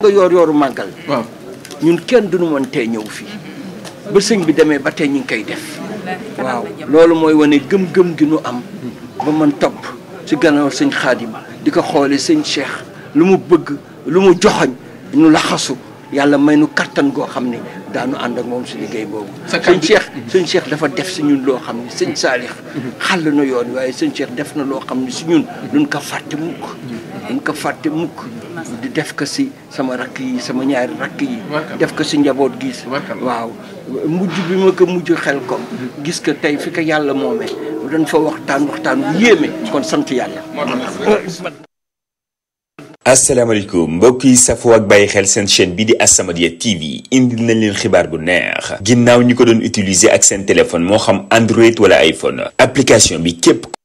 nga yoor yooru màggal waaw ñun kenn duñu mën tee ñëw fii ba sëñ bi demee ba tey ñu ngi koy def waaw loolu mooy wane gëm-gëm gi nu am ba man topp ci gannaaw sëñ xaadim di ko xoole sëñ Cheikh lu mu bëgg lu mu joxoñ nu laxasu yàlla may nu kattan goo xam ne daanu ànd ak moom si liggéey boobu Sa sëñ kàddu- Cheikh sëñ Cheikh dafa def si ñun loo xam ne sëñ Saalix xàll na yoon waaye sëñ Cheikh def na loo xam ne si ñun duñ ko fàtte mukk duñ ko fàtte mukk di def ko si sama rakk yi sama ñaari rakk yi Warkal. def ko si njaboot gi Warkal. waaw mujj bi ma ko mujj xel ko gis ko tey fi ko yàlla moomee dañ fa waxtaan waxtaan bu yéeme kon sant yàlla asalaamaaleykum mbokk yi safoo ak bàyyi xel seen chaîne bi di As-Samadiyya TV indil nañ leen xibaar bu neex ginnaaw ñi ko doon utiliser ak seen téléphone moo xam Android wala iPhone application bi képp